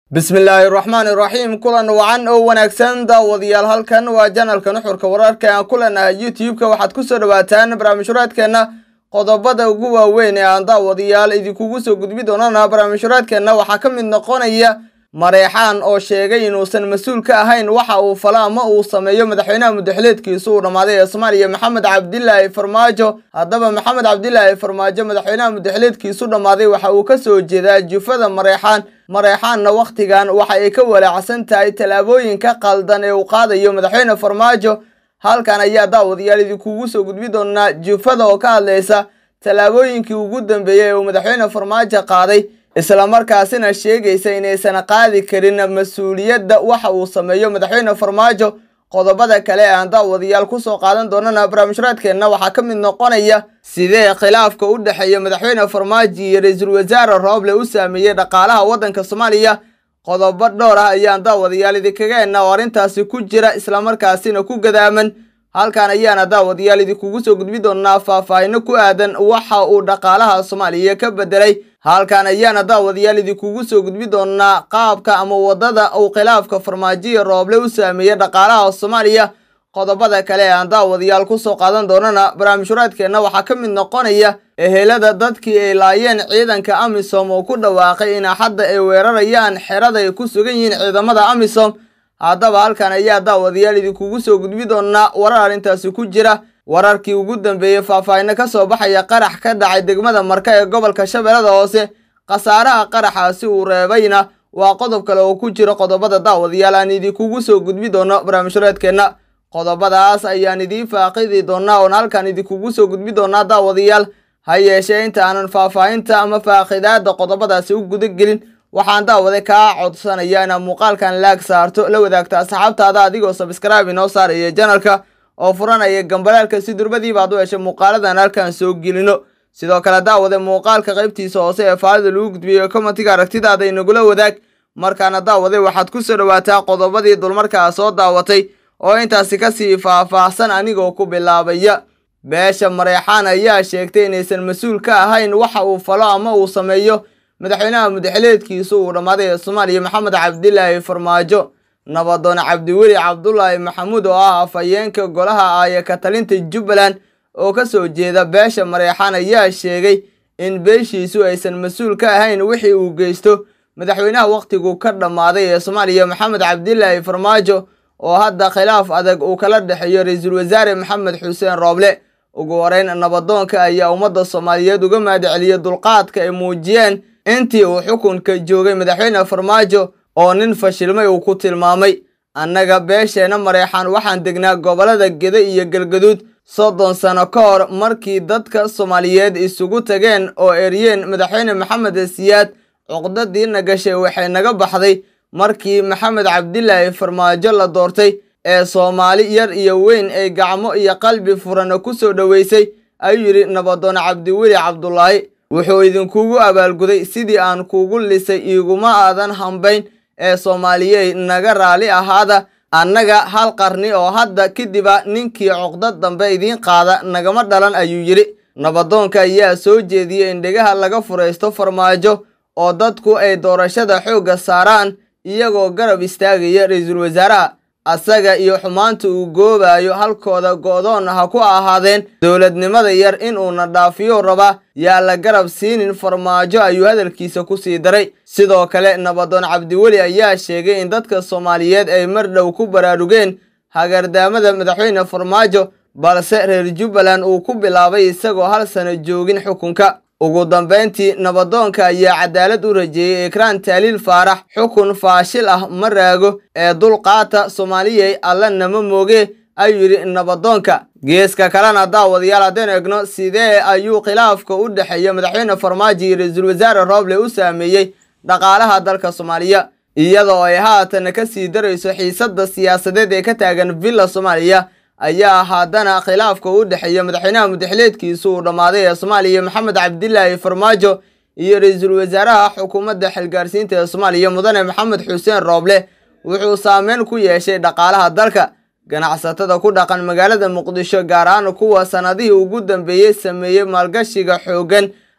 bismillaahi raxmaani raxiim kulan wacan oo wanaagsan daawadayaal halkan waa janalka nuxurka wararka aan ku leenahay youtube-ka waxaad ku soo dhawaataan barnaamijhuraadkeenna qodobada ugu waaweyn ee aan daawadayaal idinkugu soo gudbi doonana barnaamijhuraadkeenna waxaa ka mid noqonaya mareexaan oo sheegay inuusan mas-uul ka ahayn waxa uu falo ama uu sameeyo madaxweynaha mudaxileedkiisu uu dhammaaday ee soomaaliya maxamed cabdilaahi farmaajo haddaba maxamed cabdilaahi farmaajo madaxweynaha mudaxileedkiisu dhammaaday waxa uu ka soo jeedaa jufada mareexaan mareexaanna wakhtigan waxa ay ka walaacsan tahay tallaabooyinka qaldan ee uu qaadayo madaxweyne farmaajo halkan ayaa daawadayaal idinkugu soo gudbi doonaa jufada oo ka hadlaysa tallaabooyinkii ugu dambeeyey ee uu madaxweyne farmaajo qaaday islamarkaasina sheegaysa inaysan qaadi karin mas-uuliyadda waxa uu sameeyo madaxweyne farmaajo qodobada kale ee aan daawadayaal kusoo qaadan doonana barnaamijhuraadkeenna waxaa ka mid noqonaya sidee khilaafka u dhexeeya madaxweyne farmaajo iyo ra-iisul wasaare rooble u saameeyey dhaqaalaha waddanka soomaaliya qodobo dhowr ah ayaan daawadayaal idinkaga ena oo arrintaasi ku jira islamarkaasina ku gadaaman halkan ayaana daawadayaal idinkugu soo gudbi doonaa faahfaahino ku aadan waxa uu dhaqaalaha soomaaliya ka bedelay halkan ayaana daawadayaal idinkugu soo gudbi doonaa qaabka ama waddada uu khilaafka farmaajoya rooble u saameeyey dhaqaalaha soomaaliya qodobada kale ee aan daawadayaal kusoo qaadan doonana barnaamijhuraadkeenna waxaa ka mid noqonaya ehelada dadkii ay laayeen ciidanka amisom oo ku dhawaaqay in hadda ay weerarayaan xerada ay ku sugan yihiin ciidamada amisom haddaba halkan ayaa daawadayaal idinkugu soo gudbi doonaa warar arrintaasi ku jira wararkii ugu dambeeyey faahfaahino ka soo baxaya qarax ka dhacay degmada marka ee gobolka shabeellada hoose khasaaraha qaraxaasi uu reebayna waa qodob kale oo ku jira qodobada daawadayaal aan idinkugu soo gudbi doono barnaamijhuraadkeenna qodobadaas ayaan idiin faaqidi doonaa oon halkan idinkugu soo gudbi doonaa daawadayaal ha yeeshee inta aanan faahfaahinta ama faaqidaada qodobadaasi u guda gelin waxaan daawade kaa codsanaya inaad muuqaalkan laag saarto la wadaagta asxaabtaada adigoo sabskraibe inoo saaraya janalka oo furanaya gambalaalka si durbadiiba ad u heshay muuqaaladan halkan soo gelino sidoo kale daawade muuqaalka qaybtiisa hoose ee faalida lagu gudbiyo komatiga aragtidaada inagula wadaag markaana daawade waxaad ku soo dhawaataa qodobadii dulmarkaa soo daawatay oo intaasi kasii faahfaahsan anigoo ku bilaabaya beesha mareexaan ayaa sheegtay inaysan mas-uul ka ahayn waxa uu falo ama uu sameeyo madaxweynaha mudaxileedkiisu uu dhammaaday ee soomaaliya maxamed cabdilaahi farmaajo nabadoon cabdiweli cabdulaahi maxamuud oo ah afhayeenka golaha aaya ka talinta jubbaland oo ka soo jeeda beesha mareexaan ayaa sheegay in beeshiisu aysan mas-uul ka ahayn wixii uu geysto madaxweynaha wakhtigu ka dhammaaday ee soomaaliya maxamed cabdilaahi farmaajo oo hadda khilaaf adag uu kala dhexeeyo ra-iisul wasaare maxamed xuseen rooble ugu horeyn nabadoonka ayaa ummadda soomaaliyeed uga mahadceliyey dulqaadka ay muujiyeen intii uu xukunka joogay madaxweyne farmaajo oo nin fashilmay uu ku tilmaamay annaga beesheena mareexaan waxaan degnaa gobollada gede iyo galgaduud soddon sano ka hor markii dadka soomaaliyeed isugu tageen oo eryeen madaxweyne maxamed siyaad cuqdadiina gashay waxay naga baxday markii maxamed cabdilaahi farmaajo la doortay ee soomaali yar iyo weyn ay gacmo iyo qalbi furana ku soo dhoweysay ayuu yidhi nabadoon cabdiweli cabdulaahi wuxuu idinkugu abaalguday sidii aan kuugu lisay iiguma aadan hambayn ee soomaaliyey naga raali ahaada annaga hal qarni oo hadda kadiba ninkii cuqdad dambe idiin qaada nagama dhalan ayuu yidhi nabadoonka ayaa soo jeediyey in dhegaha laga furaysto farmaajo oo dadku ay doorashada xoogga saaraan iyagoo garab istaagaya ra-iisul wasaaraha asaga iyo xumaanta uu goobayo halkooda go'doon ha ku ahaadeen dowladnimada yar inuuna dhaafiyo raba yaa la garab siinin farmaajo ayuu hadalkiisa ku sii daray sidoo kale nabadoon cabdiweli ayaa sheegay in dadka soomaaliyeed ay mar dhow ku baraarugeen hagardaamada madaxweyne farmaajo balse reer jubbaland uu ku bilaabay isagoo hal sano joogin xukunka ugu dambayntii nabadoonka ayaa cadaalad u rajeeyey ekraan taaliil faarax xukun faashil ah ma raago ee dulqaata soomaaliyey alla nama mooge ayuu yidhi nabadoonka geeska kalena daawadayaal haddaynu egno sidee ayuu khilaafka u dhexeeya madaxweyne farmaajo iyo ra-iisul wasaare rooble u saameeyey dhaqaalaha dalka soomaaliya iyadoo ay haatan ka sii darayso xiisadda siyaasadeed ee ka taagan villa soomaaliya ayaa haddana khilaafka u dhexeeya madaxweynaha mudaxileedkiisu uu dhammaaday ee soomaaliya maxamed cabdilaahi farmaajo iyo ra-iisul wasaaraha xukuumadda xilgaarsiinta ee soomaaliya mudane maxamed xuseen rooble wuxuu saameyn ku yeeshay dhaqaalaha dalka ganacsatada ku dhaqan magaalada muqdisho gaar ahaan kuwa sannadihii ugu dambeeyey sameeyey maalgashiga xooggan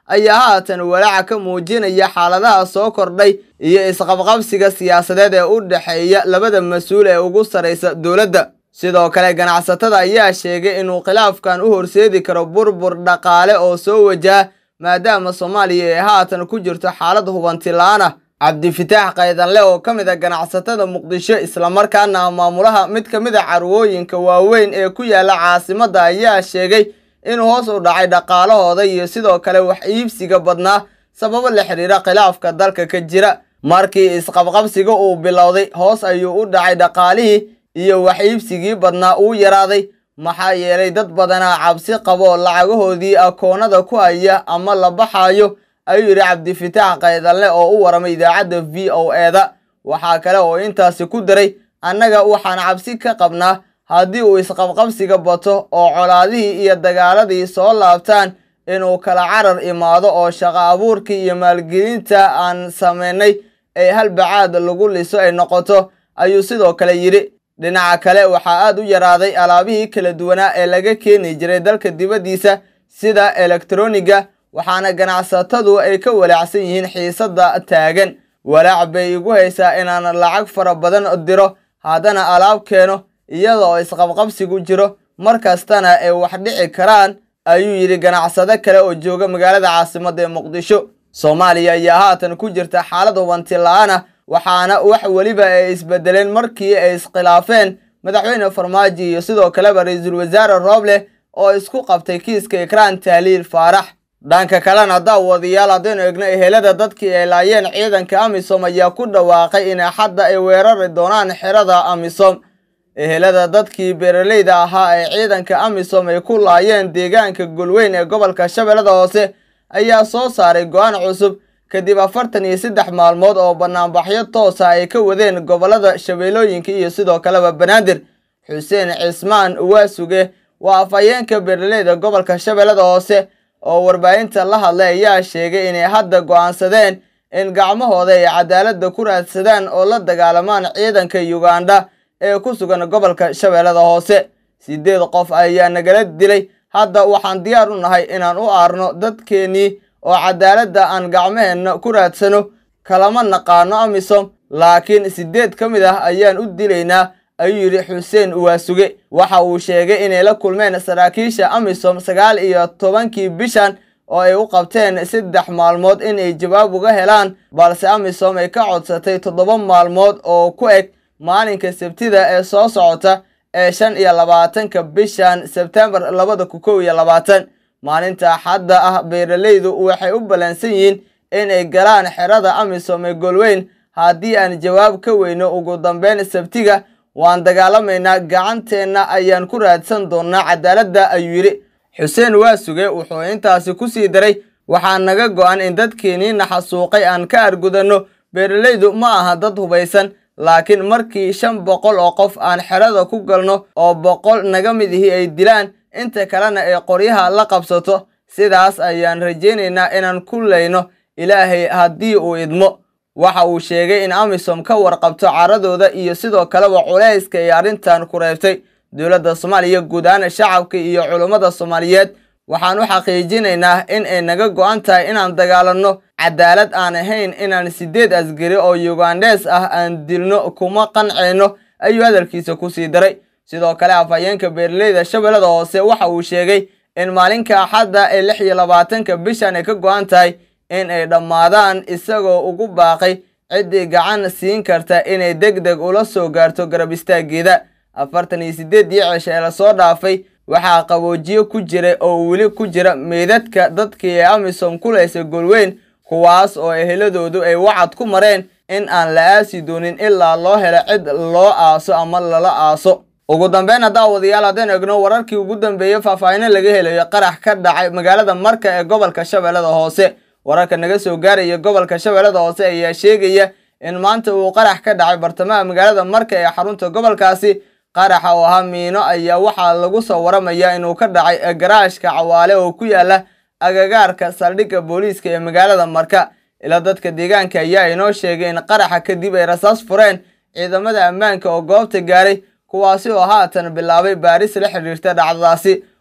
ayaa haatan walaaca ka muujinaya xaaladaha soo kordhay iyo isqabqabsiga siyaasadeed ee u dhexeeya labada mas-uul ee ugu sarraysa dowladda sidoo kale ganacsatada ayaa sheegay inuu khilaafkan u horseedi karo burbur dhaqaale oo soo wajaha maadaama soomaaliya ay haatan ku jirto xaalad hubanti la-aan ah cabdifitaax kaydanle oo ka mid a ganacsatada muqdisho islamarkaana ah maamulaha mid ka mid a carwooyinka waaweyn ee ku yaala caasimadda ayaa sheegay in hoos u dhacay dhaqaalahooda iyo sidoo kale wax iibsiga badnaa sababo la xidhiira khilaafka dalka ka jira markii isqabqabsiga uu bilowday hoos ayuu u dhacay dhaqaalihii iyo wax iibsigii badnaa uu yaraaday maxaa yeelay dad badanaa cabsi qabo lacagahoodii akoonada ku haya ama la baxayo ayuu yidhi cabdifitaax kaydanle oo u waramay idaacadda v o eda waxaa kale oo intaasi ku daray annaga waxaan cabsi ka qabnaa haddii uu isqabqabsiga bato oo colaadihii iyo dagaaladii soo laabtaan inuu kala carar imaado oo shaqo abuurkii iyo maalgelinta aan samaynay ee halbacaad lagu liso ay noqoto ayuu sidoo kale yidhi dhinaca kale waxaa aad u yaraaday alaabihii kala duwanaa ee laga keeni jiray dalka dibaddiisa sida elektroniga waxaana ganacsatadu ay ka walaacsan yihiin xiisadda taagan walaac bay igu haysaa inaan lacag fara badan diro haddana alaab keeno iyada oo isqabqabsigu jiro mar kastana ay wax dhici karaan ayuu yidhi ganacsado kale oo jooga magaalada caasimadda ee muqdisho soomaaliya ayaa haatan ku jirta xaalad hubanti la-aan ah waxaana wax weliba ay isbedeleen markii ay iskhilaafeen madaxweyne farmaajo iyo sidoo kaleba ra-iisul wasaare rooble oo isku qabtay kiiska ikraan tahliil faarax dhanka kalena daawadayaal haddaynu egno ehelada dadkii ay laayeen ciidanka amisom ayaa ku dhawaaqay in axadda ay weerari doonaan xerada amisom ehelada dadkii beeraleyda ahaa ee ciidanka amisom ay ku laayeen deegaanka golweyn ee gobolka shabeellada hoose ayaa soo saaray go-aan cusub kadib afartan iyo saddex maalmood oo banaanbaxyo toosa ay ka wadeen gobollada shabeellooyinka iyo sidoo kaleba banaadir xuseen cismaan waasuge waa afhayeenka beeraleyda gobolka shabeellada hoose oo warbaahinta la hadlay ayaa sheegay inay hadda go'aansadeen in gacmahooda ay cadaaladda ku raadsadaan oo la dagaalamaan ciidanka yugandha ee ku sugan gobolka shabeellada hoose siddeed qof ayaa nagala dilay hadda waxaan diyaar u nahay inaan u aarno dadkeennii oo cadaaladda aan gacmaheenna ku raadsano kalama naqaano amisom laakiin siddeed ka mid ah ayaan u dilaynaa ayuu yidhi xuseen waasuge waxa uu sheegay inay la kulmeen saraakiisha amisom sagaal iyo tobankii bishan oo ay u qabteen saddex maalmood inay jawaab uga helaan balse amisom ay ka codsatay toddoba maalmood oo ku eg maalinka sabtida ee soo socota ee shan iyo labaatanka bishan sebtembar labada ku kow iyo labaatan maalinta axadda ah beeraleydu waxay u ballansan yihiin inay galaan xerada amisom ee golweyn haddii aan jawaab ka weyno ugu dambeyn sabtiga waan dagaalamaynaa gacanteenna ayaan ku raadsan doonnaa cadaaladda ayuu yidhi xuseen waasuge wuxuu intaasi ku sii daray waxaa naga go'an in dadkeenii naxasuuqay aan ka argudanno beeraleydu ma aha dad hubaysan laakiin markii shan boqol oo qof aan xerada ku galno oo boqol naga mid ihi ay dilaan inta kalena ay qoryaha la qabsato sidaas ayaan rajaynaynaa inaan ku leyno ilaahay haddii uu idmo waxa uu sheegay in amisom ka warqabto caradooda iyo sidoo kaleba culayska ay arrintan ku reebtay dowladda soomaaliya guud ahaan shacabka iyo culummada soomaaliyeed waxaan u xaqiijinaynaa in ay naga go'an tahay inaan dagaalanno cadaalad aan ahayn inaan siddeed asgari oo yugandhees ah aan dilno kuma qancayno ayuu hadalkiisa ku sii daray sidoo kale afhayeenka beeraleyda shabeellada hoose waxa uu sheegay in maalinka axadda ee lix iyo labaatanka bishan ay ka go'an tahay in ay dhammaadaan isagoo ugu baaqay ciddii gacan siin karta inay deg deg ula soo gaarto garab istaaggeeda afartan iyo siddeeddii cisho ee lasoo dhaafay waxaa qaboojiye ku jira oo weli ku jira meydadka dadkii ee amisom ku laysay golweyn kuwaas oo eheladoodu ay wacad ku mareen in aan la aasi doonin ilaa loo helo cid loo aaso ama lala aaso ugu dambeyn daawadayaal haddaynu egno wararkii ugu dambeeyey faahfaahino laga helayo qarax ka dhacay magaalada marka ee gobolka shabeellada hoose wararka naga soo gaaraya gobolka shabeellada hoose ayaa sheegaya in maanta uu qarax ka dhacay bartamaha magaalada marka ee xarunta gobolkaasi qaraxa oo ahaa miino ayaa waxaa lagu soo waramayaa inuu ka dhacay garaashka cawaale oo ku yaala agagaarka saldhigga booliiska ee magaalada marka ilaa dadka deegaanka ayaa inoo sheegay in qaraxa kadib ay rasaas fureen ciidamada ammaanka oo goobta gaaray kuwaasi oo haatan bilaabay baaris la xidhiirta dhacdadaasi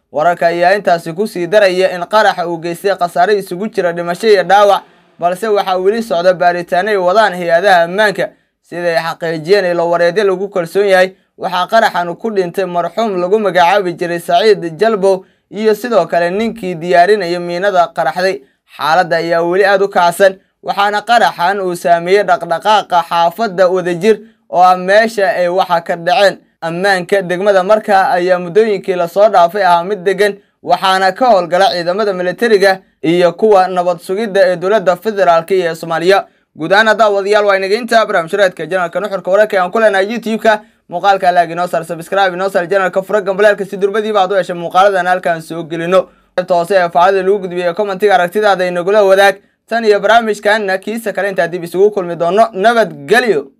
wararka ayaa intaasi kusii daraya in qaraxa uu geystay khasaare isugu jira dhimasho iyo dhaawac balse waxaa weli socda baaritaano ay wadaan hay-adaha ammaanka siday xaqiijiyeen ilo wareedyo lagu kalsoon yahay waxaa qaraxan ku dhintay marxuum lagu magacaabi jiray saciid jalbow iyo sidoo kale ninkii diyaarinaya miinada qaraxday xaaladda ayaa weli aada u kacsan waxaana qaraxan uu saameeyey dhaqdhaqaaqa xaafadda wadajir oo ah meesha ay waxa ka dhaceen ammaanka degmada markaa ayaa muddooyinkii lasoo dhaafay ahaa mid degan waxaana ka howlgala ciidamada militariga iyo kuwa nabad sugidda ee dowladda federaalk iyo soomaaliya guud ahaan haddaa wadayaal waa inageynta barnaamijyareedka janalka nuxurka wararka aan ku leenahay youtube-ka muuqaalka laag inoo sar subscribe inoo sar janalka fura gambaleelka si durbadiiba aad u heshay muuqaaladan halkaan soo gelino qaybta hoose ee faacada lagu gudbiyay commentiga aragtidaada inagula wadaag tan iyo barnaamijkanna kiisa kale intaa dib isugu kulmi doono nabadgelyo